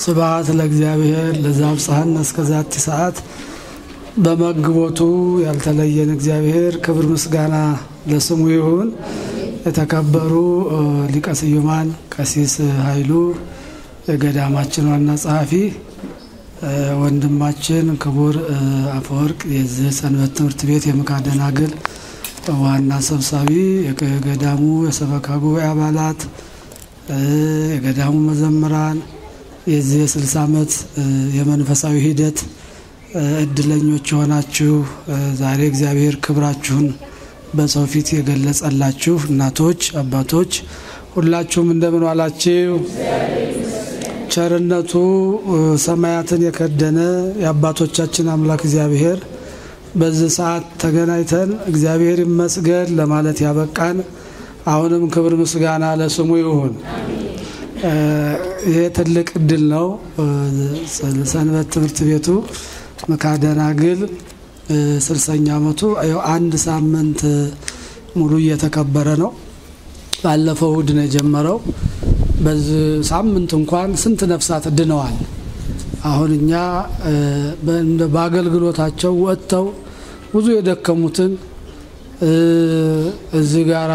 ስብሐት ለእግዚአብሔር ለዘአብጽሐነ እስከ ዛቲ ሰዓት። በመግቦቱ ያልተለየን እግዚአብሔር ክብር ምስጋና ለስሙ ይሁን። የተከበሩ ሊቀ ስዩማን ቀሲስ ኃይሉ የገዳማችን ዋና ጸሐፊ፣ ወንድማችን ክቡር አፈወርቅ የዚህ ሰንበት ትምህርት ቤት የምክሐ ደናግል ዋና ሰብሳቢ፣ የገዳሙ የሰበካ ጉባኤ አባላት፣ የገዳሙ መዘምራን የዚህ የስልሳ ዓመት የመንፈሳዊ ሂደት እድለኞች የሆናችሁ ዛሬ እግዚአብሔር ክብራችሁን በሰው ፊት የገለጸላችሁ እናቶች፣ አባቶች ሁላችሁም እንደምን ዋላችሁ? ቸርነቱ ሰማያትን የከደነ የአባቶቻችን አምላክ እግዚአብሔር በዚህ ሰዓት ተገናኝተን እግዚአብሔር ይመስገን ለማለት ያበቃን፣ አሁንም ክብር ምስጋና ለስሙ ይሁን። ይሄ ትልቅ እድል ነው። ሰንበት ትምህርት ቤቱ ምክሐ ደናግል ስልሳኛ ዓመቱ አንድ ሳምንት ሙሉ እየተከበረ ነው። ባለፈው እሁድ ነው የጀመረው። በዚህ ሳምንት እንኳን ስንት ነፍሳት ድነዋል። አሁን እኛ በአገልግሎታቸው ወጥተው ብዙ የደከሙትን እዚህ ጋራ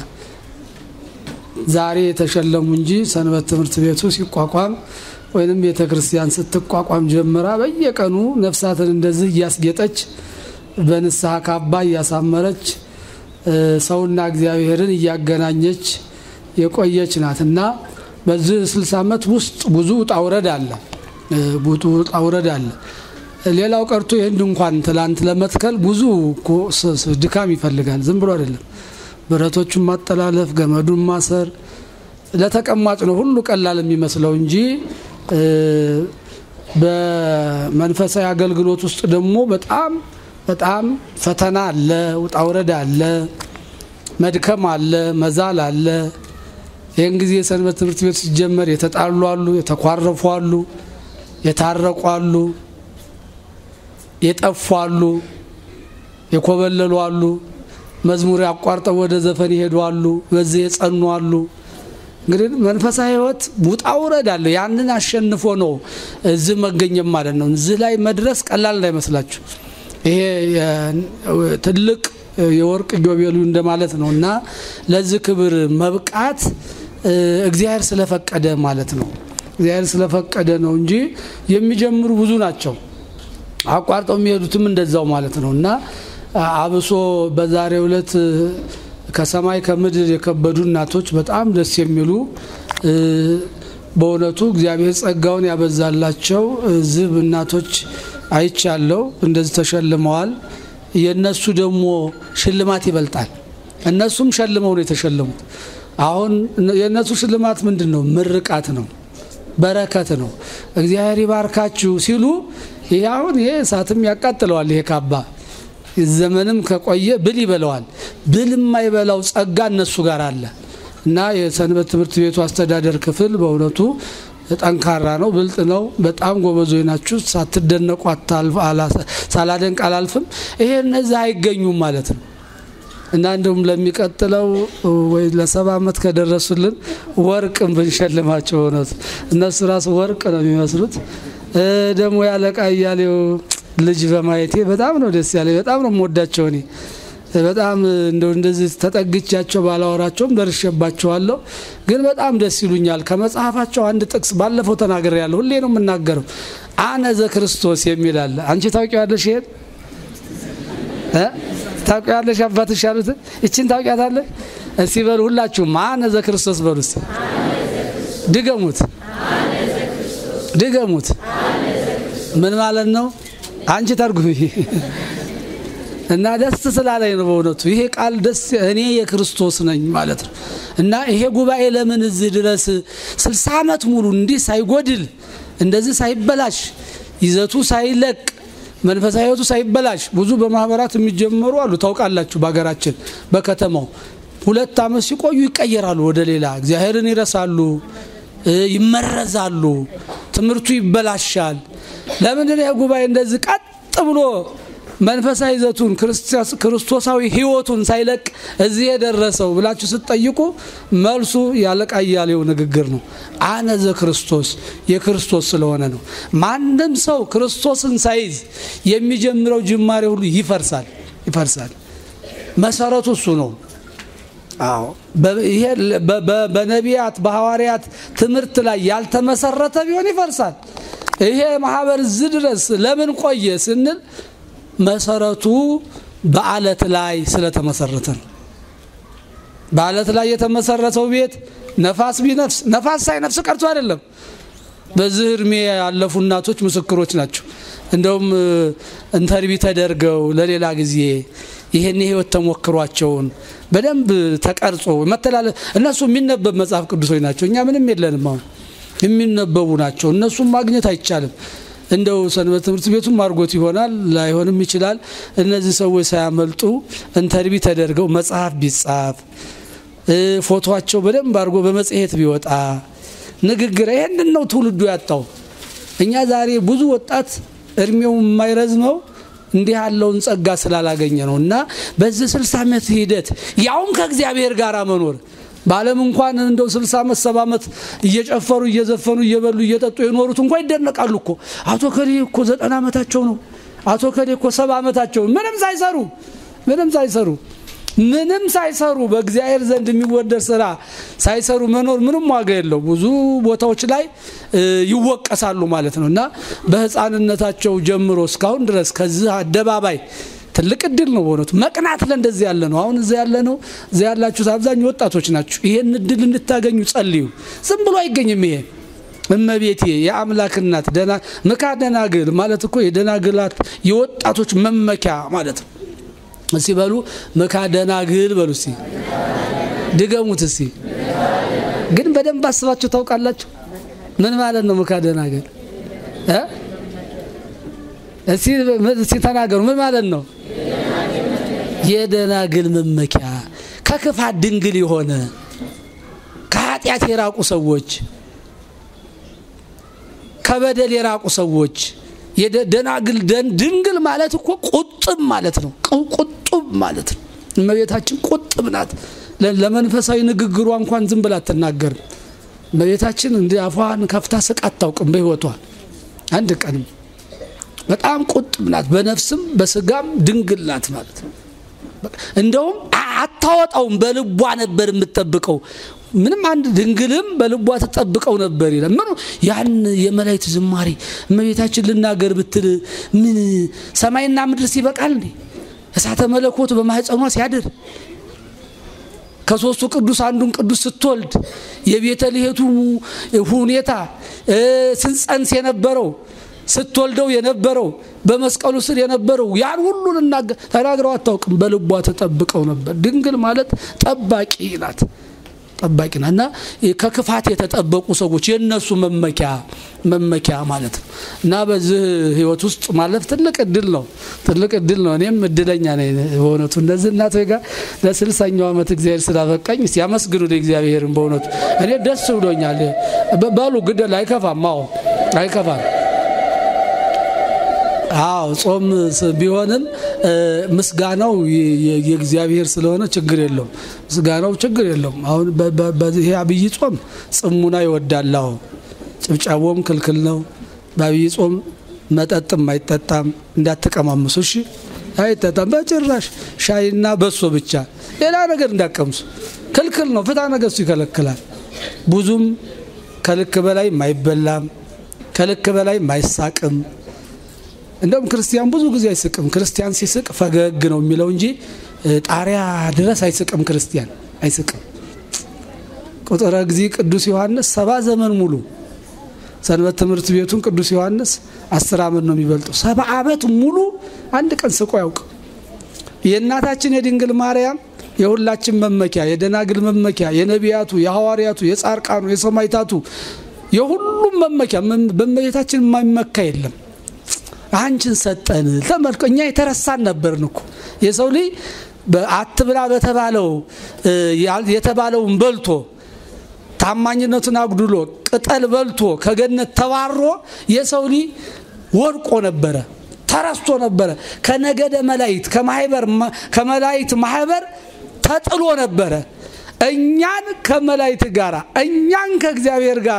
ዛሬ የተሸለሙ እንጂ ሰንበት ትምህርት ቤቱ ሲቋቋም ወይንም ቤተ ክርስቲያን ስትቋቋም ጀምራ በየቀኑ ነፍሳትን እንደዚህ እያስጌጠች በንስሐ ካባ እያሳመረች ሰውና እግዚአብሔርን እያገናኘች የቆየች ናት እና በዚህ ስልሳ ዓመት ውስጥ ብዙ ውጣ ውረድ አለ። ብዙ ውጣ ውረድ አለ። ሌላው ቀርቶ ይህን እንኳን ትላንት ለመትከል ብዙ ድካም ይፈልጋል። ዝም ብሎ አይደለም። ብረቶቹን ማጠላለፍ፣ ገመዱን ማሰር ለተቀማጭ ነው ሁሉ ቀላል የሚመስለው እንጂ በመንፈሳዊ አገልግሎት ውስጥ ደግሞ በጣም በጣም ፈተና አለ፣ ውጣ ውረድ አለ፣ መድከም አለ፣ መዛል አለ። ይህን ጊዜ የሰንበት ትምህርት ቤት ሲጀመር የተጣሉ አሉ፣ የተኳረፉ አሉ፣ የታረቁ አሉ፣ የጠፉ አሉ፣ የኮበለሉ አሉ፣ መዝሙር አቋርጠው ወደ ዘፈን ይሄዱ አሉ፣ በዚህ የጸኑ አሉ። እንግዲህ መንፈሳዊ ሕይወት ውጣ ውረድ አለ። ያንን አሸንፎ ነው እዚህ መገኘም ማለት ነው። እዚህ ላይ መድረስ ቀላል እንዳይመስላችሁ። ይሄ ትልቅ የወርቅ ኢዮቤልዩ እንደማለት ነው እና ለዚህ ክብር መብቃት እግዚአብሔር ስለፈቀደ ማለት ነው። እግዚአብሔር ስለፈቀደ ነው እንጂ የሚጀምሩ ብዙ ናቸው። አቋርጠው የሚሄዱትም እንደዛው ማለት ነው እና አብሶ በዛሬው ዕለት ከሰማይ ከምድር የከበዱ እናቶች በጣም ደስ የሚሉ በእውነቱ እግዚአብሔር ጸጋውን ያበዛላቸው ዝብ እናቶች አይቻለው። እንደዚህ ተሸልመዋል። የእነሱ ደግሞ ሽልማት ይበልጣል። እነሱም ሸልመው ነው የተሸለሙት። አሁን የእነሱ ሽልማት ምንድን ነው? ምርቃት ነው፣ በረከት ነው። እግዚአብሔር ይባርካችሁ ሲሉ ይህ አሁን ይሄ እሳትም ያቃጥለዋል። ይሄ ካባ ዘመንም ከቆየ ብል ይበለዋል። ብል የማይበላው ጸጋ እነሱ ጋር አለ እና የሰንበት ትምህርት ቤቱ አስተዳደር ክፍል በእውነቱ ጠንካራ ነው፣ ብልጥ ነው። በጣም ጎበዞች ናችሁ። ሳትደነቁ ሳላደንቅ አላልፍም። ይሄ እነዚህ አይገኙም ማለት ነው እና እንዲሁም ለሚቀጥለው ወይ ለሰባ ዓመት ከደረሱልን ወርቅም ብንሸልማቸው እውነቱ እነሱ ራሱ ወርቅ ነው የሚመስሉት። ደግሞ ያለቃ እያሌው ልጅ በማየቴ በጣም ነው ደስ ያለኝ። በጣም ነው የምወዳቸው እኔ በጣም እንደው እንደዚህ ተጠግቻቸው ባላወራቸውም ደርሼባቸዋለሁ፣ ግን በጣም ደስ ይሉኛል። ከመጽሐፋቸው አንድ ጥቅስ ባለፈው ተናግሬያለሁ፣ ሁሌ ነው የምናገረው። አነ ዘክርስቶስ የሚል አለ። አንቺ ታውቂዋለሽ? ይሄን ታውቂዋለሽ? አባትሽ ያሉትን ይችን ታውቂያታለሽ? እስቲ በሉ ሁላችሁም አነ ዘክርስቶስ በሉ እስቲ ድገሙት፣ ድገሙት። ምን ማለት ነው? አንቺ ተርጉሚ እና ደስ ስላለኝ ነው በእውነቱ ይሄ ቃል ደስ እኔ የክርስቶስ ነኝ ማለት ነው። እና ይሄ ጉባኤ ለምን እዚህ ድረስ ስልሳ ዓመት ሙሉ እንዲህ ሳይጎድል እንደዚህ ሳይበላሽ ይዘቱ ሳይለቅ መንፈሳዊ ሕይወቱ ሳይበላሽ ብዙ በማህበራት የሚጀመሩ አሉ። ታውቃላችሁ፣ በሀገራችን በከተማው ሁለት ዓመት ሲቆዩ ይቀየራሉ ወደ ሌላ እግዚአብሔርን ይረሳሉ፣ ይመረዛሉ፣ ትምህርቱ ይበላሻል። ለምንድን ይሄ ጉባኤ እንደዚህ ቀጥ ብሎ መንፈሳዊ ይዘቱን ክርስቶሳዊ ሕይወቱን ሳይለቅ እዚህ የደረሰው ብላችሁ ስትጠይቁ መልሱ ያለቃ እያሌው ንግግር ነው። አነ ዘ ክርስቶስ የክርስቶስ ስለሆነ ነው። ማንም ሰው ክርስቶስን ሳይዝ የሚጀምረው ጅማሬ ሁሉ ይፈርሳል ይፈርሳል። መሰረቱ እሱ ነው። አዎ ይሄ በነቢያት በሐዋርያት ትምህርት ላይ ያልተመሰረተ ቢሆን ይፈርሳል። ይሄ ማህበር እዚህ ድረስ ለምን ቆየ ስንል መሰረቱ በአለት ላይ ስለተመሰረተ ነው። በአለት ላይ የተመሰረተው ቤት ነፋስ ቢነፍስ ነፋስ ሳይነፍስ ቀርቶ አይደለም። በዚህ እድሜ ያለፉ እናቶች ምስክሮች ናቸው። እንደውም እንተርቢ ተደርገው ለሌላ ጊዜ ይሄን የህይወት ተሞክሯቸውን በደንብ ተቀርጾ መተላለፍ እነሱ የሚነበብ መጽሐፍ ቅዱሶች ናቸው። እኛ ምንም የለንም። አሁን የሚነበቡ ናቸው። እነሱም ማግኘት አይቻልም። እንደው ሰንበት ትምህርት ቤቱም አድርጎት ይሆናል ላይሆንም ይችላል። እነዚህ ሰዎች ሳያመልጡ እንተርቢ ተደርገው መጽሐፍ ቢጻፍ ፎቶቸው በደንብ አድርጎ በመጽሔት ቢወጣ ንግግር ይህንን ነው ትውልዱ ያጣው። እኛ ዛሬ ብዙ ወጣት እድሜው የማይረዝመው እንዲህ ያለውን ጸጋ ስላላገኘ ነው። እና በዚህ ስልሳ ዓመት ሂደት ያውም ከእግዚአብሔር ጋር መኖር በዓለም እንኳን እንደው ስልሳ ዓመት ሰባ ዓመት እየጨፈሩ እየዘፈኑ እየበሉ እየጠጡ የኖሩት እንኳ ይደነቃሉ እኮ አቶ ከሌ እኮ ዘጠና ዓመታቸው ነው። አቶ ከሌ እኮ ሰባ ዓመታቸው ምንም ሳይሰሩ ምንም ሳይሰሩ ምንም ሳይሰሩ በእግዚአብሔር ዘንድ የሚወደድ ስራ ሳይሰሩ መኖር ምንም ዋጋ የለው። ብዙ ቦታዎች ላይ ይወቀሳሉ ማለት ነው እና በሕፃንነታቸው ጀምሮ እስካሁን ድረስ ከዚህ አደባባይ ትልቅ እድል ነው በእውነቱ መቅናት ለእንደዚህ ያለ ነው። አሁን እዚያ ያለ ነው እዚያ ያላችሁት አብዛኛው ወጣቶች ናችሁ። ይሄን እድል እንድታገኙ ጸልዩ። ዝም ብሎ አይገኝም። ይሄ እመቤቴ የአምላክ እናት ምካ ደናግል ማለት እኮ የደናግላት የወጣቶች መመኪያ ማለት ነው። እስቲ በሉ ምካ ደናግል በሉ እስቲ ድገሙት እስቲ። ግን በደንብ አስባችሁ ታውቃላችሁ ምን ማለት ነው ምካ ደናግል? እስቲ ተናገሩ ምን ማለት ነው? የደናግል መመኪያ ከክፋት ድንግል የሆነ ከኃጢአት የራቁ ሰዎች ከበደል የራቁ ሰዎች ደናግል ድንግል ማለት እኮ ቁጥብ ማለት ነው። ቁጥብ ማለት ነው። እመቤታችን ቁጥብ ናት። ለመንፈሳዊ ንግግሯ እንኳን ዝም ብላ አትናገርም። እመቤታችን እንዲ አፏን ከፍታ ስቃ አታውቅም በሕይወቷ አንድ ቀንም። በጣም ቁጥብ ናት። በነፍስም በስጋም ድንግል ናት ማለት ነው። እንደውም አታወጣውም፣ በልቧ ነበር የምትጠብቀው። ምንም አንድ ድንግልም በልቧ ተጠብቀው ነበር ይላል። ምኑ ያን የመላእክት ዝማሬ እመቤታችን ልናገር ብትል ምን ሰማይና ምድር ሲበቃል እንዴ? እሳተ መለኮት በማህፀኗ ሲያድር ከሶስቱ ቅዱስ አንዱን ቅዱስ ስትወልድ የቤተልሔቱ ሁኔታ ስንጸንስ የነበረው ስትወልደው የነበረው በመስቀሉ ስር የነበረው ያን ሁሉ ተናግረው አታውቅም። በልቧ ተጠብቀው ነበር። ድንግል ማለት ጠባቂ ናት ጠባቂ ናት እና ከክፋት የተጠበቁ ሰዎች የእነሱ መመኪያ መመኪያ ማለት ነው እና በዚህ ህይወት ውስጥ ማለፍ ትልቅ እድል ነው። ትልቅ እድል ነው። እኔም እድለኛ ነኝ በእውነቱ እነዚህ እናቶች ጋር ለስልሳኛው ዓመት እግዚአብሔር ስላበቃኝ እስቲ ያመስግኑ እግዚአብሔርን። በእውነቱ እኔ ደስ ብሎኛል። በሉ ግደል አይከፋም። አዎ አይከፋም። አዎ ጾም ቢሆንም ምስጋናው የእግዚአብሔር ስለሆነ ችግር የለውም። ምስጋናው ችግር የለውም። አሁን በዚህ አብይ ጾም ጽሙና ይወዳል። አዎ ጭብጨቦም ክልክል ነው። በአብይ ጾም መጠጥም አይጠጣም። እንዳትቀማምሱ እሺ። አይጠጣም በጭራሽ። ሻይና በሶ ብቻ፣ ሌላ ነገር እንዳቀምሱ ክልክል ነው። ፍትሐ ነገሥቱ ይከለክላል። ብዙም ከልክ በላይ አይበላም፣ ከልክ በላይ አይሳቅም። እንደውም ክርስቲያን ብዙ ጊዜ አይስቅም። ክርስቲያን ሲስቅ ፈገግ ነው የሚለው እንጂ ጣሪያ ድረስ አይስቅም። ክርስቲያን አይስቅም። ቁጥረ ጊዜ ቅዱስ ዮሐንስ ሰባ ዘመን ሙሉ ሰንበት ትምህርት ቤቱን ቅዱስ ዮሐንስ አስር ዓመት ነው የሚበልጠው። ሰባ ዓመት ሙሉ አንድ ቀን ስቆ ያውቅ። የእናታችን የድንግል ማርያም የሁላችን መመኪያ፣ የደናግል መመኪያ፣ የነቢያቱ፣ የሐዋርያቱ፣ የጻርቃኑ፣ የሰማይታቱ የሁሉም መመኪያ በእመቤታችን የማይመካ የለም። አንቺን ሰጠን። ተመልኮ እኛ የተረሳን ነበርን እኮ የሰው ልጅ አትብላ በተባለው የተባለውን በልቶ ታማኝነቱን አጉድሎ ቅጠል በልቶ ከገነት ተባሮ የሰው ልጅ ወድቆ ነበረ፣ ተረስቶ ነበረ። ከነገደ መላእክት ከማህበር ከመላእክት ማህበር ተጥሎ ነበረ። እኛን ከመላእክት ጋር እኛን ከእግዚአብሔር ጋር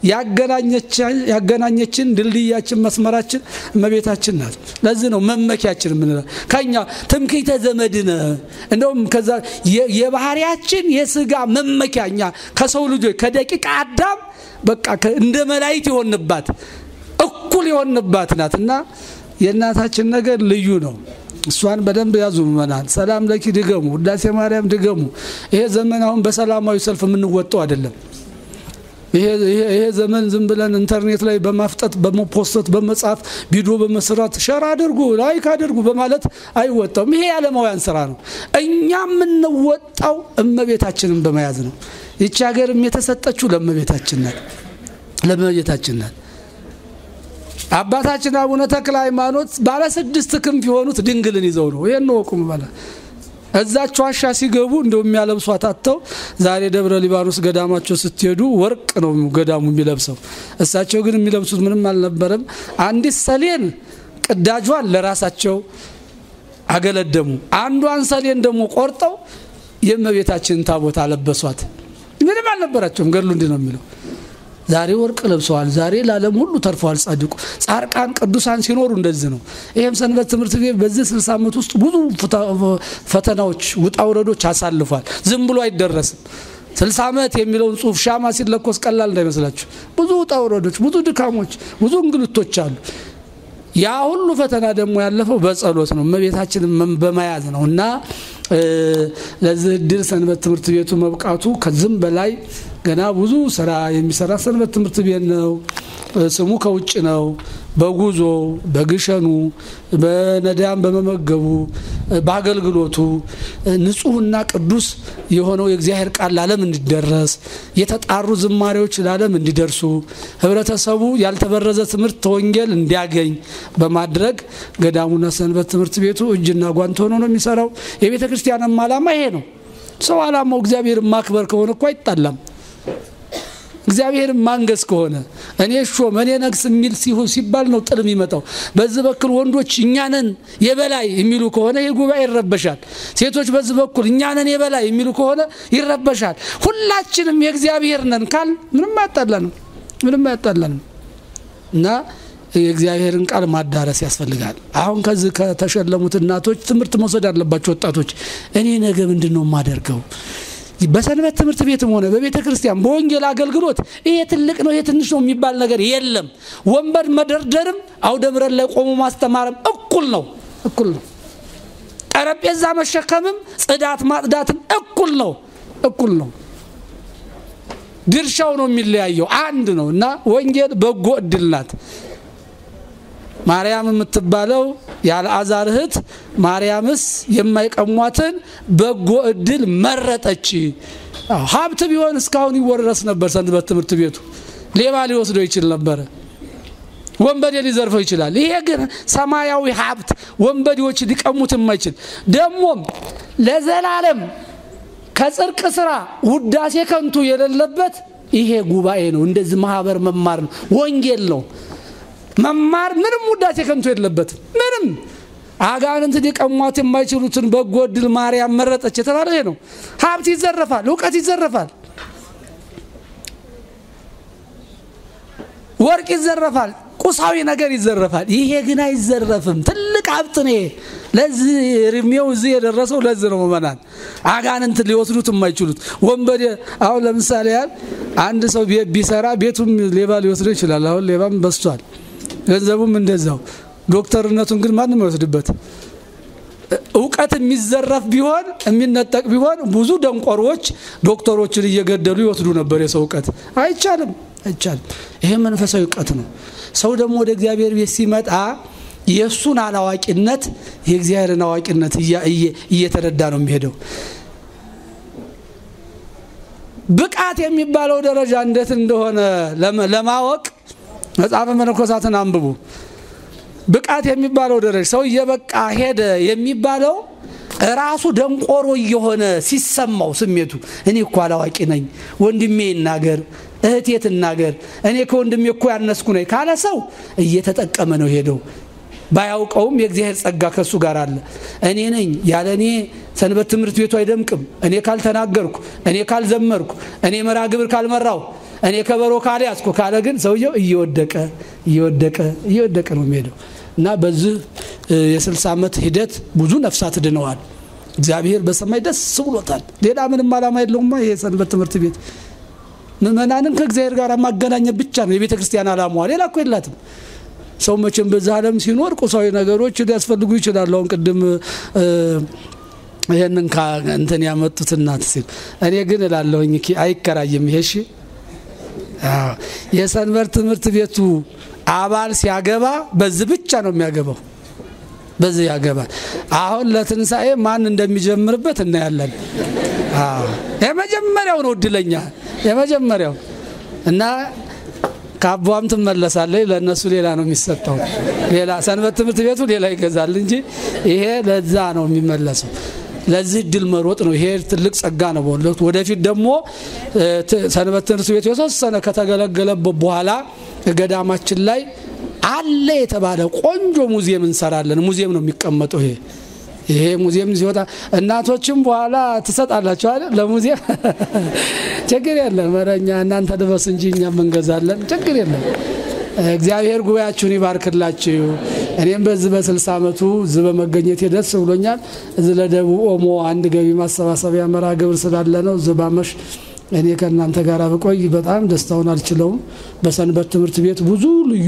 ያገናኘችን ድልድያችን መስመራችን እመቤታችን ናት። ለዚህ ነው መመኪያችን የምንለው። ከኛ ትምክህተ ዘመድነ እንደውም ከዛ የባህሪያችን የስጋ መመኪያ እኛ ከሰው ልጆች ከደቂቀ አዳም በቃ እንደ መላእክት የሆንባት እኩል የሆንባት ናት እና የእናታችን ነገር ልዩ ነው። እሷን በደንብ ያዙ ምእመናን። ሰላም ለኪ ድገሙ፣ ውዳሴ ማርያም ድገሙ። ይሄ ዘመን አሁን በሰላማዊ ሰልፍ የምንወጣው አይደለም። ይሄ ዘመን ዝም ብለን ኢንተርኔት ላይ በማፍጠት በመፖስት በመጻፍ ቪዲዮ በመስራት ሸር አድርጉ ላይክ አድርጉ በማለት አይወጣውም። ይሄ የዓለማውያን ስራ ነው። እኛ የምንወጣው እመቤታችንን በመያዝ ነው። ይቺ ሀገርም የተሰጠችው ለእመቤታችን ናት፣ ለእመቤታችን ናት። አባታችን አቡነ ተክለ ሃይማኖት ባለ ስድስት ክንፍ የሆኑት ድንግልን ይዘው ነው። ይህን ወቁም በላ እዛች ዋሻ ሲገቡ እንደው የሚያለብሷት አጥተው ዛሬ ደብረ ሊባኖስ ገዳማቸው ስትሄዱ ወርቅ ነው ገዳሙ የሚለብሰው። እሳቸው ግን የሚለብሱት ምንም አልነበረም። አንዲት ሰሌን ቅዳጇን ለራሳቸው አገለደሙ። አንዷን ሰሌን ደግሞ ቆርጠው የእመቤታችንን ታቦት አለበሷት። ምንም አልነበራቸውም። ገድሉ እንዲህ ነው የሚለው ዛሬ ወርቅ ለብሰዋል። ዛሬ ለዓለም ሁሉ ተርፈዋል። ጻድቁ ጻድቃን ቅዱሳን ሲኖሩ እንደዚህ ነው። ይህም ሰንበት ትምህርት ቤት በዚህ 60 ዓመት ውስጥ ብዙ ፈተናዎች፣ ውጣ ውረዶች አሳልፏል። ዝም ብሎ አይደረስም። 60 ዓመት የሚለውን ጽሑፍ ሻማ ሲለኮስ ቀላል እንዳይመስላችሁ። ብዙ ውጣ ውረዶች፣ ብዙ ድካሞች፣ ብዙ እንግልቶች አሉ። ያ ሁሉ ፈተና ደግሞ ያለፈው በጸሎት ነው፣ እመቤታችንን በመያዝ ነው እና ለዚህ እድል ሰንበት ትምህርት ቤቱ መብቃቱ ከዚህም በላይ ገና ብዙ ስራ የሚሰራ ሰንበት ትምህርት ቤት ነው። ስሙ ከውጭ ነው። በጉዞ በግሸኑ በነዳያን በመመገቡ በአገልግሎቱ ንጹሕና ቅዱስ የሆነው የእግዚአብሔር ቃል ለዓለም እንዲደረስ የተጣሩ ዝማሬዎች ለዓለም እንዲደርሱ ህብረተሰቡ ያልተበረዘ ትምህርት ወንጌል እንዲያገኝ በማድረግ ገዳሙና ሰንበት ትምህርት ቤቱ እጅና ጓንት ሆኖ ነው የሚሰራው። የቤተ ክርስቲያንም ዓላማ ይሄ ነው። ሰው ዓላማው እግዚአብሔርን ማክበር ከሆነ እኮ አይጣላም። እግዚአብሔርን ማንገስ ከሆነ እኔ ሾም እኔ ነግስ የሚል ሲባል ነው ጥል የሚመጣው። በዚህ በኩል ወንዶች እኛንን የበላይ የሚሉ ከሆነ ይህ ጉባኤ ይረበሻል። ሴቶች በዚህ በኩል እኛንን የበላይ የሚሉ ከሆነ ይረበሻል። ሁላችንም የእግዚአብሔር ነን ካል ምንም አያጣላንም፣ ምንም አያጣላንም እና የእግዚአብሔርን ቃል ማዳረስ ያስፈልጋል። አሁን ከዚህ ከተሸለሙት እናቶች ትምህርት መውሰድ ያለባቸው ወጣቶች እኔ ነገ ምንድን ነው የማደርገው በሰንበት ትምህርት ቤትም ሆነ በቤተ ክርስቲያን በወንጌል አገልግሎት ይሄ ትልቅ ነው ይሄ ትንሽ ነው የሚባል ነገር የለም። ወንበር መደርደርም አውደ ምሕረት ላይ ቆሞ ማስተማርም እኩል ነው እኩል ነው። ጠረጴዛ መሸከምም ጽዳት ማጽዳትም እኩል ነው እኩል ነው። ድርሻው ነው የሚለያየው፣ አንድ ነው እና ወንጌል በጎ እድል ናት። ማርያም የምትባለው የአልዓዛር እህት ማርያምስ የማይቀሟትን በጎ እድል መረጠች። ሀብት ቢሆን እስካሁን ይወረስ ነበር። ሰንበት ትምህርት ቤቱ ሌባ ሊወስደው ይችል ነበረ። ወንበዴ ሊዘርፈው ይችላል። ይሄ ግን ሰማያዊ ሀብት ወንበዴዎች ሊቀሙት የማይችል ደግሞም ለዘላለም ከጽድቅ ስራ ውዳሴ ከንቱ የሌለበት ይሄ ጉባኤ ነው። እንደዚህ ማህበር መማር ነው፣ ወንጌል ነው መማር ምንም ውዳሴ ከንቱ የለበትም። ምንም አጋንንት ሊቀሟት የማይችሉትን በጎ እድል ማርያም መረጠች የተባለ ይሄ ነው። ሀብት ይዘረፋል፣ እውቀት ይዘረፋል፣ ወርቅ ይዘረፋል፣ ቁሳዊ ነገር ይዘረፋል። ይሄ ግን አይዘረፍም። ትልቅ ሀብት ነው። ይሄ ለዚህ እድሜው እዚህ የደረሰው ለዚህ ነው። መመናን አጋንንት ሊወስዱት የማይችሉት ወንበዴ አሁን ለምሳሌ ያህል አንድ ሰው ቢሰራ ቤቱም ሌባ ሊወስደው ይችላል። አሁን ሌባም በስቷል። ገንዘቡም እንደዛው። ዶክተርነቱን ግን ማንም አይወስድበት። እውቀት የሚዘረፍ ቢሆን የሚነጠቅ ቢሆን ብዙ ደንቆሮዎች ዶክተሮችን እየገደሉ ይወስዱ ነበር የሰው እውቀት። አይቻልም፣ አይቻልም። ይሄ መንፈሳዊ እውቀት ነው። ሰው ደግሞ ወደ እግዚአብሔር ቤት ሲመጣ የእሱን አላዋቂነት የእግዚአብሔርን አዋቂነት እየተረዳ ነው የሚሄደው። ብቃት የሚባለው ደረጃ እንዴት እንደሆነ ለማወቅ መጽሐፈ መነኮሳትን አንብቡ። ብቃት የሚባለው ደረጃ ሰው እየበቃ ሄደ የሚባለው ራሱ ደንቆሮ እየሆነ ሲሰማው ስሜቱ እኔ እኮ አላዋቂ ነኝ፣ ወንድሜ ይናገር፣ እህቴ ትናገር፣ እኔ ከወንድሜ እኮ ያነስኩ ነኝ ካለ ሰው እየተጠቀመ ነው ሄደው። ባያውቀውም የእግዚአብሔር ጸጋ ከእሱ ጋር አለ። እኔ ነኝ ያለ እኔ ሰንበት ትምህርት ቤቱ አይደምቅም። እኔ ካልተናገርኩ፣ እኔ ካልዘመርኩ፣ እኔ መርሃ ግብር ካልመራው፣ እኔ ከበሮ ካልያዝኩ ካለ ግን ሰውየው እየወደቀ እየወደቀ እየወደቀ ነው የሚሄደው እና በዚህ የስልሳ ዓመት ሂደት ብዙ ነፍሳት ድነዋል። እግዚአብሔር በሰማይ ደስ ብሎታል። ሌላ ምንም ዓላማ የለውማ ይሄ ሰንበት ትምህርት ቤት ምእመናንን ከእግዚአብሔር ጋር ማገናኘት ብቻ ነው የቤተ ክርስቲያን ዓላማዋ። ሌላ እኮ የላትም። ሰው መቼም በዚህ ዓለም ሲኖር ቁሳዊ ነገሮች ሊያስፈልጉ ይችላሉ። አሁን ቅድም ይህንን እንትን ያመጡት እናት ሲል እኔ ግን እላለሁኝ አይከራይም። ይሄ እሺ የሰንበት ትምህርት ቤቱ አባል ሲያገባ በዚህ ብቻ ነው የሚያገባው። በዚህ ያገባል። አሁን ለትንሣኤ ማን እንደሚጀምርበት እናያለን። የመጀመሪያው ነው እድለኛ የመጀመሪያው እና ከአቧም ትመለሳለች። ለእነሱ ሌላ ነው የሚሰጠው። ሌላ ሰንበት ትምህርት ቤቱ ሌላ ይገዛል እንጂ ይሄ ለዛ ነው የሚመለሰው። ለዚህ እድል መሮጥ ነው። ይሄ ትልቅ ጸጋ ነው። በሁለት ወደፊት ደግሞ ሰንበት ትምህርት ቤቱ የተወሰነ ከተገለገለበት በኋላ ገዳማችን ላይ አለ የተባለ ቆንጆ ሙዚየም እንሰራለን። ሙዚየም ነው የሚቀመጠው ይሄ ይሄ ሙዚየም ሲወጣ እናቶችም በኋላ ትሰጣላችሁ አይደል? ለሙዚየም ችግር የለም። ኧረ እኛ እናንተ ልበስ እንጂ እኛም እንገዛለን። ችግር የለም። እግዚአብሔር ጉባኤያችሁን ይባርክላችሁ። እኔም በዚህ በስልሳ ዓመቱ እዚህ በመገኘት ደስ ብሎኛል። እዚህ ለደቡብ ኦሞ አንድ ገቢ ማሰባሰቢያ መርሃ ግብር ስላለ ነው እዚህ ባመሽ እኔ ከእናንተ ጋር ብቆይ በጣም ደስታውን አልችለውም። በሰንበት ትምህርት ቤት ብዙ ልዩ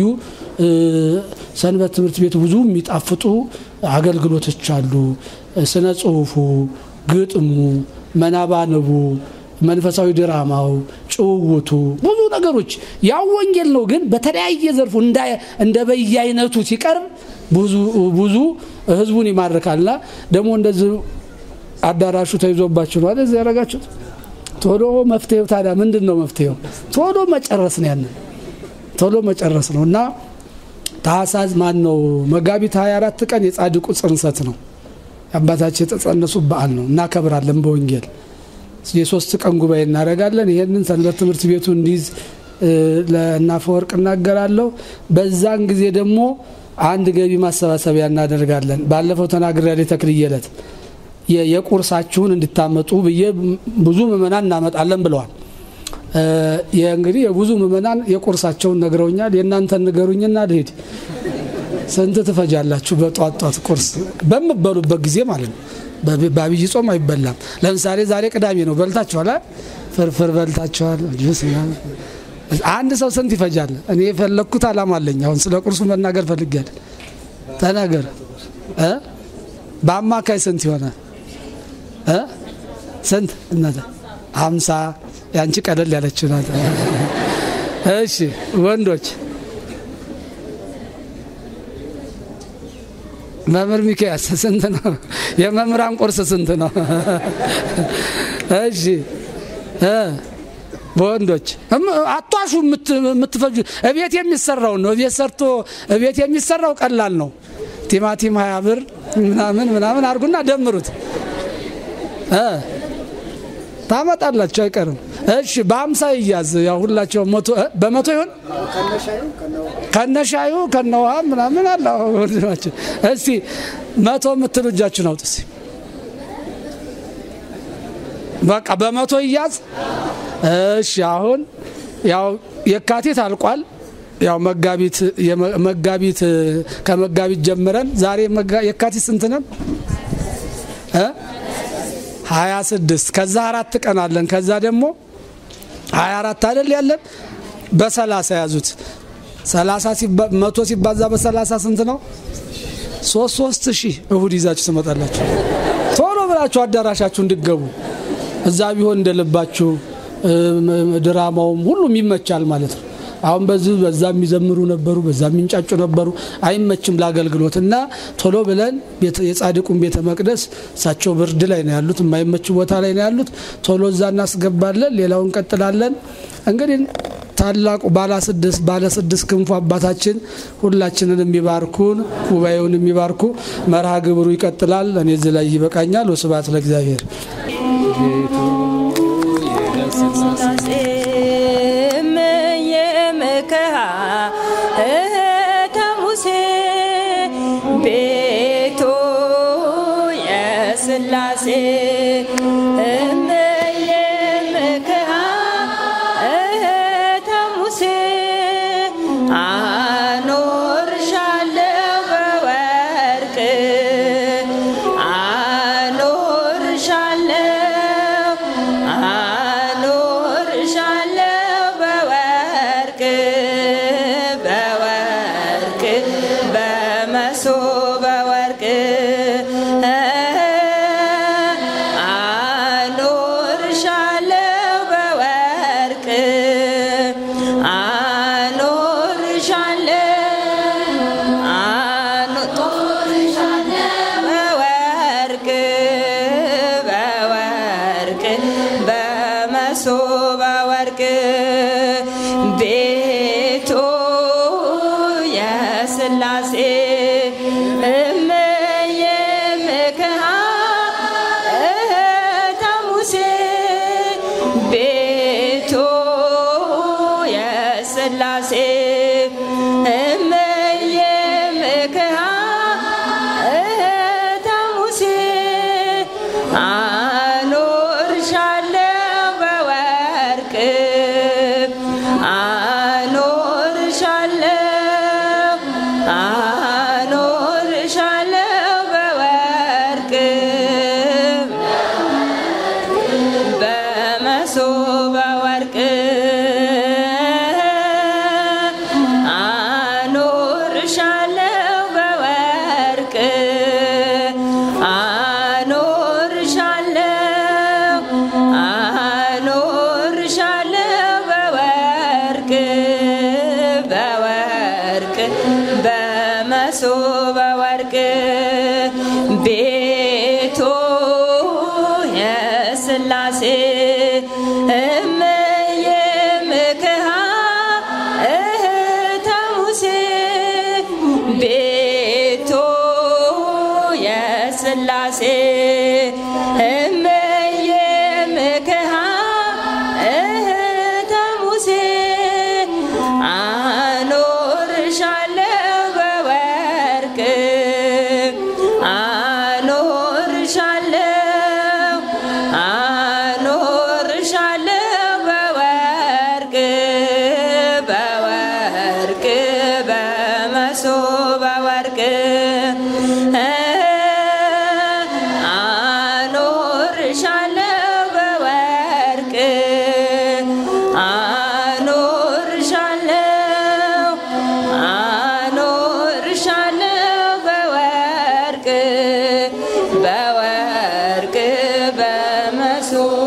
ሰንበት ትምህርት ቤት ብዙ የሚጣፍጡ አገልግሎቶች አሉ። ስነ ጽሁፉ፣ ግጥሙ፣ መናባንቡ፣ መንፈሳዊ ድራማው፣ ጭውውቱ ብዙ ነገሮች ያው ወንጌል ነው፣ ግን በተለያየ ዘርፉ እንደ በየአይነቱ ሲቀርብ ብዙ ህዝቡን ይማርካልና ደግሞ እንደዚህ አዳራሹ ተይዞባችሁ ነው አይደል ያደረጋችሁት ቶሎ መፍትሄው ታዲያ ምንድን ነው መፍትሄው? ቶሎ መጨረስ ነው። ያንን ቶሎ መጨረስ ነው እና ታህሳስ ማን ነው መጋቢት 24 ቀን የጻድቁ ጽንሰት ነው። አባታችን የተጸነሱ በዓል ነው እናከብራለን። በወንጌል የሶስት ቀን ጉባኤ እናደርጋለን። ይሄንን ሰንበት ትምህርት ቤቱ እንዲይዝ ለእናፈወርቅ እናገራለሁ። በዛን ጊዜ ደግሞ አንድ ገቢ ማሰባሰቢያ እናደርጋለን። ባለፈው ተናግሬያለሁ የተክልየ ዕለት የቁርሳችሁን እንድታመጡ ብዬ ብዙ ምእመናን እናመጣለን ብለዋል። እንግዲህ የብዙ ምእመናን የቁርሳቸውን ነግረውኛል። የእናንተን ንገሩኝና ልሄድ። ስንት ትፈጃላችሁ? በጧት ጧት ቁርስ በምበሉበት ጊዜ ማለት ነው። በአብይ ጾም አይበላም። ለምሳሌ ዛሬ ቅዳሜ ነው። በልታችኋል? ፍርፍር በልታችኋል? አንድ ሰው ስንት ይፈጃል? እኔ የፈለግኩት አላማ አለኝ። አሁን ስለ ቁርሱ መናገር ፈልጌያለሁ። ተናገር። በአማካይ ስንት ይሆናል? ስንት እናተ ሀምሳ ያንቺ ቀለል ያለች ናት። እሺ ወንዶች መምህር ሚካያስ ስንት ነው? የመምህራን ቁርስ ስንት ነው? እሺ በወንዶች አቷሹ የምትፈጁ እቤት የሚሰራው ነው። እቤት ሰርቶ እቤት የሚሰራው ቀላል ነው። ቲማቲም ሀያ ብር ምናምን ምናምን አድርጉና ደምሩት ታመጣላችሁ አይቀርም። እሺ በሀምሳ ይያዝ ያው ሁላቸው መቶ በመቶ ይሆን ከነሻዩ ከነውሃ ምናምን አለ ወንድማችን። እስቲ መቶ የምትሉ እጃችሁን አውጡ እስቲ። በቃ በመቶ ይያዝ። እሺ አሁን ያው የካቲት አልቋል። ያው መጋቢት መጋቢት ከመጋቢት ጀምረን ዛሬ የካቲት ስንት ነን? ሀያ ስድስት ከዛ አራት ቀን አለን። ከዛ ደግሞ ሀያ አራት አይደል ያለን በሰላሳ ያዙት። ሰላሳ መቶ ሲባዛ በሰላሳ ስንት ነው? ሶስት ሶስት ሺህ እሁድ ይዛችሁ ትመጣላችሁ። ቶሎ ብላችሁ አዳራሻችሁ እንድገቡ እዛ ቢሆን እንደልባችሁ ድራማውም ሁሉም ይመቻል ማለት ነው። አሁን በዚህ በዛ የሚዘምሩ ነበሩ፣ በዛ የሚንጫጩ ነበሩ። አይመችም ለአገልግሎት እና ቶሎ ብለን የጻድቁን ቤተ መቅደስ እሳቸው ብርድ ላይ ነው ያሉት፣ የማይመች ቦታ ላይ ነው ያሉት። ቶሎ እዛ እናስገባለን፣ ሌላውን እንቀጥላለን። እንግዲህ ታላቁ ባለ ስድስት ባለ ስድስት ክንፉ አባታችን ሁላችንን የሚባርኩን ጉባኤውን የሚባርኩ መርሃ ግብሩ ይቀጥላል። እኔ እዚህ ላይ ይበቃኛል። ወስብሐት ለእግዚአብሔር። እምዬ ምክሃ እህተ ሙሴ አኖርሻለሁ በወርቅ አኖርሻለሁ አኖርሻለሁ በወርቅ በወርቅ በመሶበ ወርቅ አኖርሻለሁ በወርቅ አኖርሻለሁ በወርቅ በወርቅ በመሶበ ወርቅ ቤቱ የሥላሴ እምዬ ምክሃ እህተ ሙሴ ቤቱ የሥላሴ እምዬ ምክሃ እህተ ሙሴ አኖርሻለሁ በወርቅ አኖርሻለሁ አኖርሻለሁ በወርቅ በመሶበ ወርቅ አኖርሻለሁ በወርቅ አኖርሻለሁ አኖርሻለሁ በወርቅ በወርቅ በመሶበ ወርቅ ቤቱ የሥላሴ እምዬ ምክሃ እህተ ሙሴ ቤቱ የሥላሴ እምዬ ምክሃ እህተ ሙሴ አኖርሻለሁ በወርቅ አኖርሻለሁ አኖርሻለሁ በወርቅ በወርቅ በመሶበ ወርቅ አኖርሻለሁ በወርቅ አኖርሻለሁ አኖርሻለሁ በወርቅ በወርቅ በመሶበ